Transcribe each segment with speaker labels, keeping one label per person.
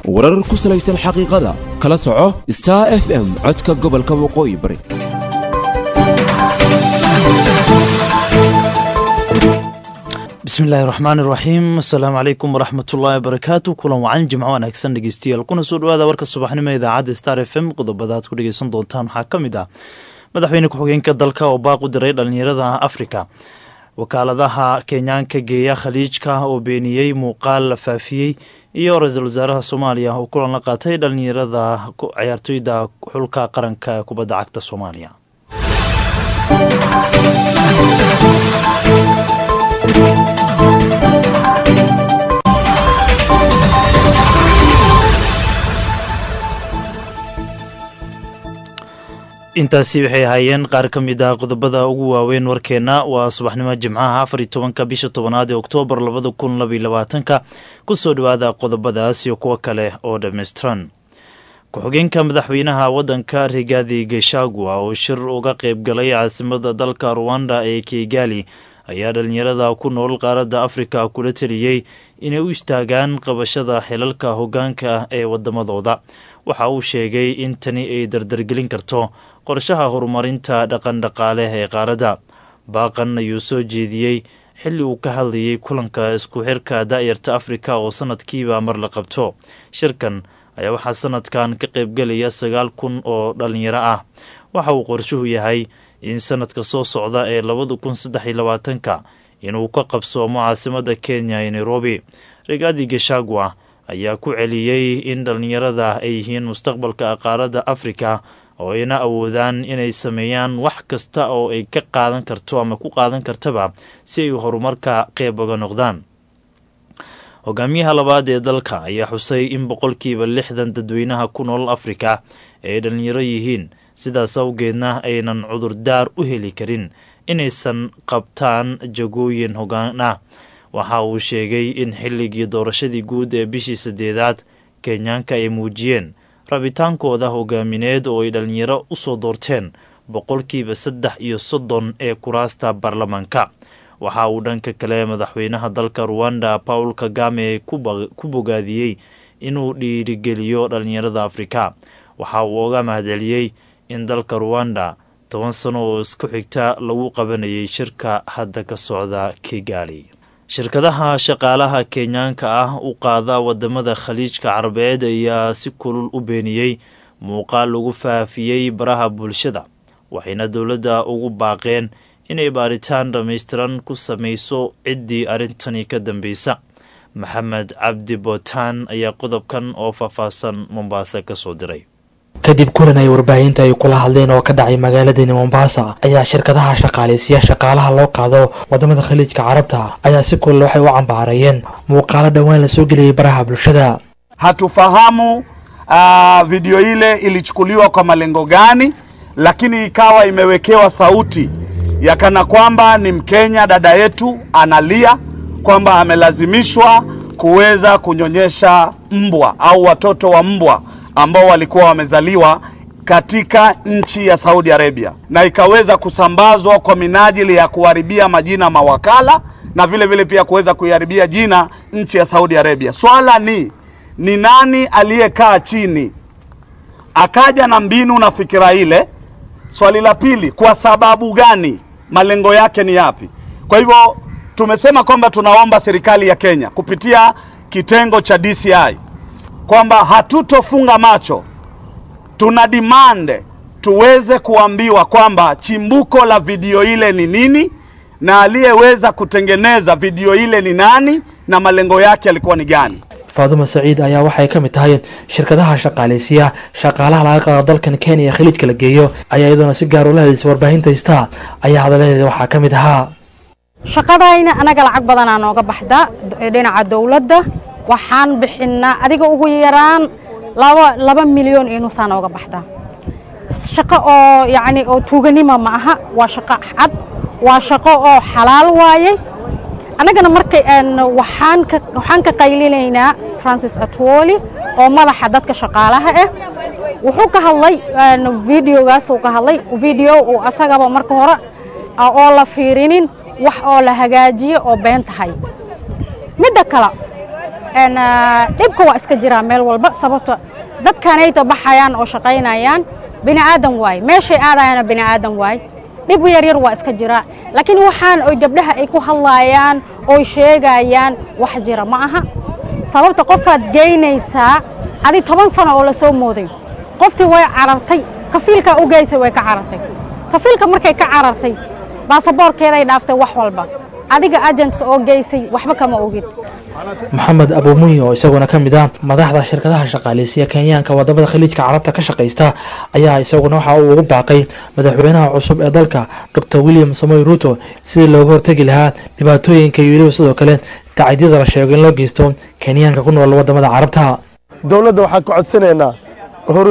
Speaker 1: warar ku salaysan xaqiiqada kala soco star f m codka gobolka waqooyi bari
Speaker 2: bismillahi raxmaan iraxiim asalaamu calaykum waraxmatullaahi wabarakaatu kulan wacan jimco wanaagsan dhegeystayaal kuna soo dhawaada warka subaxnimo idaacadda star f m qodobada aad ku dhegeysan doontaan waxaa ka mid ah madaxweyne ku-xigeenka dalka oo baaq u diray dhalinyarada afrika wakaaladaha kenyaanka geeya khaliijka oo beeniyey muuqaal la faafiyey iyo ra-iisul wasaaraha soomaaliya oo kulan la qaatay dhalinyarada ciyaartoyda xulka qaranka kubadda cagta soomaaliya intaasi waxay ahaayeen qaar ka mid ah qodobada ugu waaweyn warkeenna waa subaxnimo jimcaha afar iyo tobanka bisha tobanaad ee oktoobar labada kun labaiyo labaatanka kusoo dhawaada qodobadaas iyo kuwo kale oo dhammaystiran ku-xigeenka madaxweynaha waddanka rigaadi geshagua oo shir uga qayb galay caasimada dalka ruwanda ee kigali ayaa dhalinyarada ku nool qaaradda afrika kula teliyey inay u istaagaan qabashada xilalka hoggaanka ee waddamadooda waxa uu sheegay in tani ay dardargelin karto qorshaha horumarinta dhaqandhaqaale ee qaaradda baaqan ayuu soo jeediyey xilli uu ka hadlayay kulanka isku xirka daa'yarta afrika oo sanadkiiba mar la qabto shirkan ayaa waxaa sanadkan ka qaybgelaya sagaal kun oo dhalinyaro ah waxa uu qorshuhu yahay in sanadka soo socda ee labada kun saddex iyo labaatanka inuu ka qabsoomo caasimada kenya ee nairobi rigaadi geshagua ayaa ku celiyey in dhallinyarada ay yihiin mustaqbalka qaaradda afrika oo ayna awoodaan inay sameeyaan wax kasta oo ay ka qaadan karto ama ku qaadan kartaba si ay horumarka qeyb uga noqdaan hogaamiyaha labaad ee dalka ayaa xusay in boqolkiiba lixdan dadweynaha ku nool afrika ay dhallinyaro yihiin sidaas awgeedna aynan cudurdaar u heli karin inaysan qabtaan jagooyin hoggaan ah waxa uu sheegay in xilligii doorashadii guud ee bishii saddeedaad kenyaanka ay muujiyeen rabitaankooda hogaamineed oo ay dhallinyaro u soo doorteen boqolkiiba saddex iyo soddon ee kuraasta baarlamaanka waxa uu dhanka kale madaxweynaha dalka ruwanda paul kagame ku bogaadiyey inuu dhiirigeliyo dhallinyarada afrika waxa uu oga mahadceliyey in dalka ruwanda toban sano oo isku xigta lagu qabanayay shirka hadda ka socda kigali shirkadaha shaqaalaha kenyaanka ah u qaada wadamada khaliijka carabeed ayaa si kulul u beeniyey muuqaal lagu faafiyey baraha bulshada waxayna dowladda ugu baaqeen inay baaritaan dhammaystiran ku samayso ciddii arrintani ka dambeysa maxamed cabdi bootaan ayaa qodobkan oo faahfaahsan mombaaso ka soo diray
Speaker 3: kadib kulan ay warbaahinta ay kula hadleen oo ka dhacay magaaladani mombasa ayaa shirkadaha shaqaaleysiya shaqaalaha loo qaado wadamada khaliijka carabta ayaa si kulal waxay u cambaarayeen muuqaalo dhowaan la soo geliyey baraha bulshada
Speaker 4: hatufahamu uh, video ile ilichukuliwa kwa malengo gani lakini ikawa imewekewa sauti ya kana kwamba ni mkenya dada yetu analia kwamba amelazimishwa kuweza kunyonyesha mbwa au watoto wa mbwa ambao walikuwa wamezaliwa katika nchi ya Saudi Arabia na ikaweza kusambazwa kwa minajili ya kuharibia majina mawakala na vile vile pia kuweza kuiharibia jina nchi ya Saudi Arabia. Swala ni ni nani aliyekaa chini akaja na mbinu na fikira ile? Swali la pili, kwa sababu gani? Malengo yake ni yapi? Kwa hivyo tumesema kwamba tunaomba serikali ya Kenya kupitia kitengo cha DCI kwamba hatutofunga macho, tuna demand tuweze kuambiwa kwamba chimbuko la video ile ni nini na aliyeweza kutengeneza video ile ni nani na malengo yake yalikuwa ni gani.
Speaker 3: faaduma saciid ayaa waxay ka mid tahay shirkadaha shaqaaleysiya shaqaalaha laga qaado dalkan kenya ee khaliijka la geeyo ayaa iyadoona si gaar ula hadlaysa warbaahinta haystaa ayaa hadaladeeda waxaa ka mid ahaa
Speaker 5: shaqadayna anaga lacag badanaa nooga baxda dhinaca dowladda waxaan bixinaa adiga ugu yaraan laba laba milyan iyo nusaa nooga baxda shaqo oo yacni oo tuuganima ma aha waa shaqo cad waa shaqo oo xalaal waaye annagana markay waxaan ka waxaan ka qaylinaynaa francis atwoli oo madaxa dadka shaqaalaha ah wuxuu ka hadlay videogaas uu ka hadlay video uu asagaba marka hore oo la fiirinin wax oo la hagaajiyo oo been tahay midda kale een, ah, dhibka waa iska jiraa meel walba sababto dadkanayta baxayaan oo shaqaynayaan bini aadan waaye meeshay aadayaana bini aadan waaye dhib yar yar waa iska jiraa laakiin waxaan oy gabdhaha ay ku hadlaayaan oy sheegayaan wax jira ma aha sababta qofaad geynaysaa adi toban sano oo lasoo mooday qoftii way carartay kafiilkaa u geysay way ka carartay kafiilka markay ka carartay baasaboorkeeday dhaaftay wax walba adiga ajentka oo geysay waxba kama ogid
Speaker 3: maxamed abuumuyi oo isaguna ka mid ah madaxda shirkadaha shaqaaleysiya kenyaanka wadamada khaliijka carabta ka shaqaysta ayaa isaguna waxa uu ugu baaqay madaxweynaha cusub ee dalka dr william samoy ruto sidii looga hortegi lahaa dhibaatooyinka iyo weliba sidoo kale tacadyada la sheego in loo geysto kenyaanka ku nool wadamada carabta
Speaker 6: dowladda waxaan ka codsanaynaa hor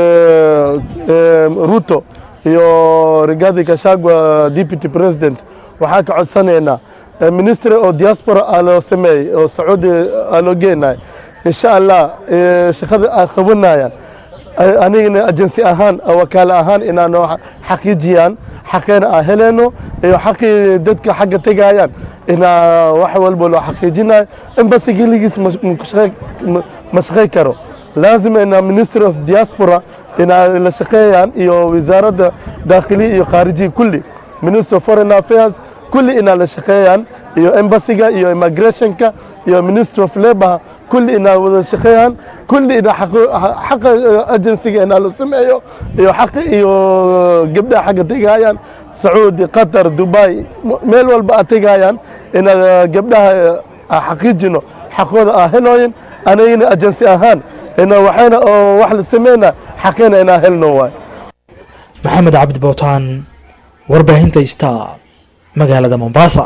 Speaker 6: ruto iyo rigathi gachagua deputy president waxaan ka codsanaynaa eh, ministry oo diaspora aa loo sameeyey oo sacuudi aa loo geenay insha allah eh, shaqada ay qabanayaan ay- anigana agency ahaan oo wakaale ahaan inaanu xaqiijiyaan xaqeena aan heleyno iyo xaqii dadka xagga tegayaan inaa wax walba loo xaqiijinayo embasi geligiis ma- ma ku shaqey- ma- ma shaqey karo laazim inaa ministry of diaspora inaa la shaqeeyaan iyo wasaaradda daakhiliya iyo khaarijiya kulli ministry of foreign affairs kulli inaa la shaqeeyaan iyo embasiga iyo immigrationka iyo ministry of labor kulli inaa wada shaqeeyaan kulli inaa xaqo- xaqa eh, agencyga inaa la sameeyo iyo xaqa iyo gabdhaha xagga tegayaan sacuudi qatar dubai m- meel walba aad tegayaan inaa gabdhaha eh, aan xaqiijino xaqooda aan helooyin anagina agency ahaan ina waxayna oo wax la sameyna xaqeena inaa helno waay
Speaker 3: maxamed cabdi bowtaan warbaahinta star magaalada mombasa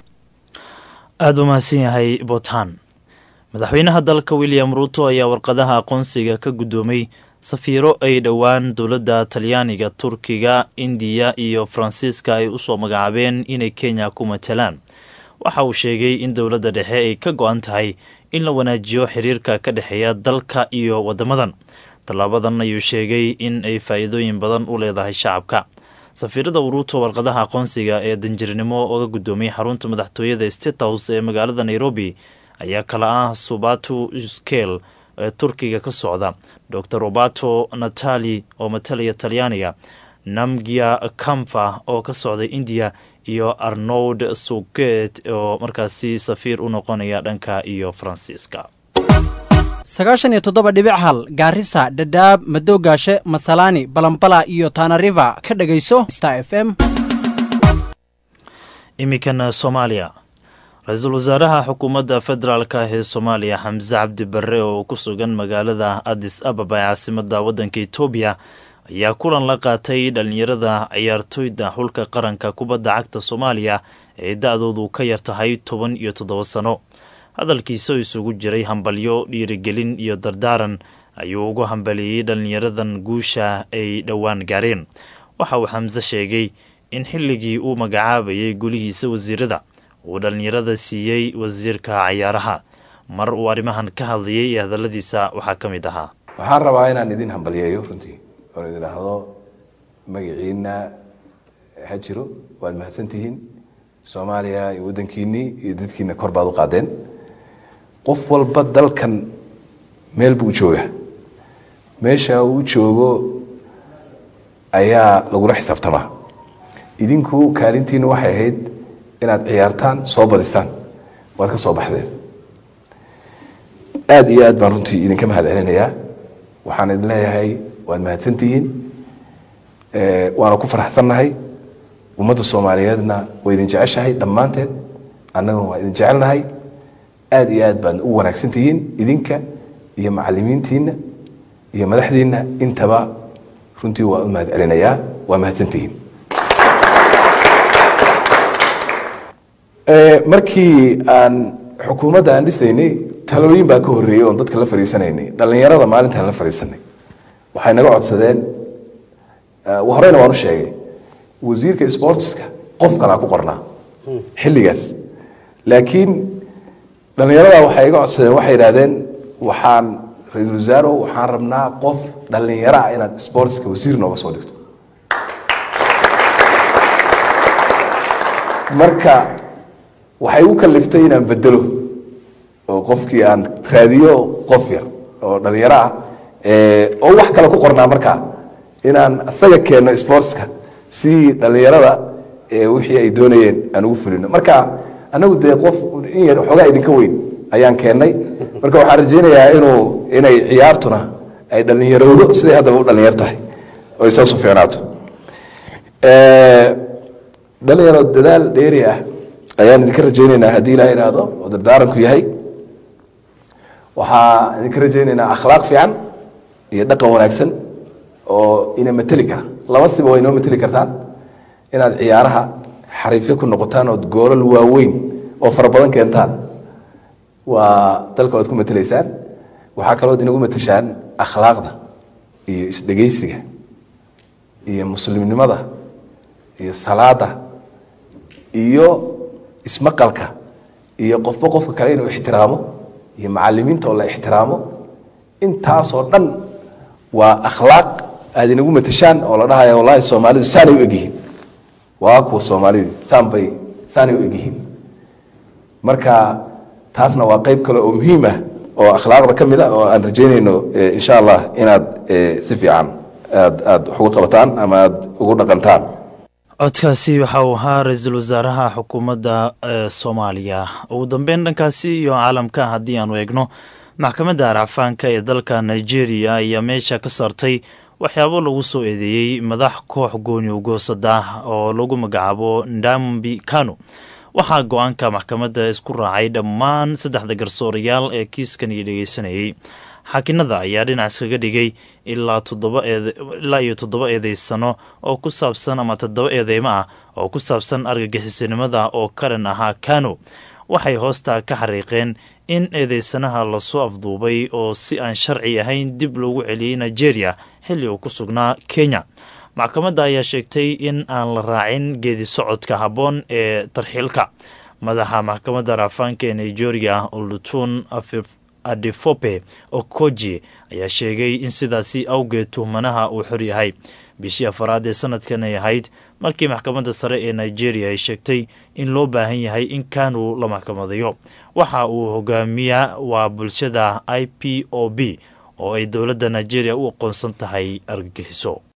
Speaker 2: aada u mahadsan yahay bootaan madaxweynaha dalka william ruuto ayaa warqadaha aqoonsiga ka guddoomay safiiro ay dhowaan dowladda talyaaniga turkiga indiya iyo faransiiska ay usoo magacaabeen inay kenya ku matalaan waxa uu sheegay in dowladda dhexe ay ka go-an tahay in la wanaajiyo xiriirka ka dhexeeya dalka iyo waddamadan tallaabadan ayuu sheegay in ay faa'iidooyin badan u leedahay shacabka safiirada uruuto warqadaha aqoonsiga ee danjirnimo oga guddoomiyey xarunta madaxtooyada state house ee magaalada nairobi ayaa kala ah subatu skel ee turkiga ka socda dor roberto natali oo matalaya talyaaniga namgia kamfa oo ka socda indiya iyo arnold suget oo markaasi safiir u noqonaya dhanka iyo faransiiska
Speaker 7: sagaashan iyo toddoba dhibic hal gaarisa dhadhaab madoogaashe masalaani balambala iyo tanariva ka dhegayso star f m
Speaker 2: iminkana soomaaliya ra-iisul wasaaraha xukuumadda federaalka ee soomaaliya xamse cabdi barre oo ku sugan magaalada adis ababa ee caasimada waddanka etoobiya ayaa kulan la qaatay dhallinyarada ciyaartoyda xulka qaranka kubadda cagta soomaaliya ee da-doodu ka yar tahay toban iyo toddoba sano hadalkiisa oo isugu jiray hambalyo dhiirigelin iyo dardaaran ayuu ugu hambalieyey dhallinyaradan guusha ay dhowaan gaareen waxa uu xamse sheegay in xilligii uu magacaabayay gulihiisa wasiirada uu dhallinyarada siiyey wasiirka cayaaraha mar uu arrimahan ka hadlayay ee hadalladiisa waxaa ka mid ahaa
Speaker 8: waxaan rabaa inaan idin hambaliyeeyo runtii oon idin idhaahdo magaciina ha jiro waad mahadsantihiin soomaaliya iyo waddankiinnii iyo dadkiina kor baad u qaadeen qof walba dalkan meel buu jooga meesha uu joogo ayaa lagula xisaabtamaa idinku kaalintiina waxay ahayd inaad ciyaartaan soo badisaan waad ka soo baxdeen aada iyo aad baan runtii idinka mahad celinayaa waxaan idin leeyahay waad mahadsantihiin waana ku faraxsannahay ummadda soomaaliyeedna way idin jeceshahay dhammaanteed annaguna waa idin jecelnahay aada iyo aad baad u wanaagsan tihiin idinka iyo macalimiintiina iyo madaxdiina intaba runtii waa u mahad celinayaa waa mahadsantihiin markii aan xukuumadda aan dhisaynay talooyin baa ka horreeyey oon dadka la fadhiisanaynay dhallinyarada maalintaan la fadhiisanay waxay naga codsadeen horeyna waan u sheegay wasiirka sportska qof kalaa ku qornaa xilligaas laakiin dhallinyarada waxay iga codsadeen waxay idhahdeen waxaan ra-iisul wasaaro waxaan rabnaa qof dhallinyaro ah inaad sportska wasiir nooga soo dhigto marka waxay u kaliftay inaan bedelo oo qofkii aan raadiyo qof yar oo dhalinyaro ah oo wax kale ku qornaa markaa inaan isaga keenno sportska si dhalinyarada wixii ay doonayeen aan ugu fulino marka anagu dee qof in yar xoogaa idinka weyn ayaan keennay marka waxaan rajaynayaa inuu inay ciyaartuna ay dhalinyarowdo siday haddaba u dhalinyar tahay oo ay saasu fiicnaato dhalinyaro dadaal dheeri ah ayaan idinka rajaynaynaa haddii ilaha idhaahdo oo dardaaranku yahay waxaa idinka rajaynaynaa akhlaaq fiican iyo dhaqan wanaagsan oo ina mateli kara laba siba waa inoo mateli kartaan inaad ciyaaraha xariifyo ku noqotaan ood goolal waaweyn oo fara badan keentaan waa dalka waad ku mateleysaan waxaa kalood inagu mateshaan akhlaaqda iyo isdhegeysiga iyo muslimnimada iyo salaada iyo ismaqalka iyo qofba qofka kale inuu ixtiraamo iyo macalimiinta oo la ixtiraamo intaasoo dhan waa akhlaaq aad inagu mateshaan oo la dhahaya wallahi soomaalidu saanay u egyihiin waa kuwa soomaalidii saan bay saanay u egyihiin marka taasna waa qayb kale oo muhiim ah oo akhlaaqda ka mid a oo aan rajaynayno insha allah inaad si fiican aad aad wax ugu qabataan ama aad ugu dhaqantaan
Speaker 2: codkaasi waxa uu ahaa ra-iisul wasaaraha xukuumadda soomaaliya ugu dambeyn dhankaasi iyo caalamka haddii aanu eegno maxkamadda arcafaanka ee dalka nigeria ayaa meesha ka saartay waxyaabo lagu soo eedeeyey madax koox gooni ugoosada oo lagu magacaabo ndambi kano waxaa go-aanka maxkamadda isku raacay dhammaan saddexda garsoorayaal ee kiiskan iyo dhegeysanayey xaakinada ayaa dhinac iskaga dhigay ilaa ilaa iyo toddoba eedeysano oo ku saabsan ama toddoba eedeymo ah oo ku saabsan argagixisanimada oo karan ahaa kano waxay hoosta ka xariiqeen in eedeysanaha lasoo afduubay oo si aan sharci ahayn dib loogu celiyey nigeria xilli uu ku sugnaa kenya maxkamadda ayaa sheegtay in aan la raacin geedi socodka habboon ee tarxiilka madaxa maxkamadda raafaanka ee nigeria olutun adefope okoji ayaa sheegay in sidaasi awgeed tuhmanaha uu xor yahay bishii afaraad ee sanadkan ay ahayd markii maxkamadda sare ee nigeria ay sheegtay in loo baahan yahay in kanu la maxkamadayo waxa uu hogaamiyaa waa bulshada i p o b oo ay dowladda nigeria u aqoonsan tahay argagixiso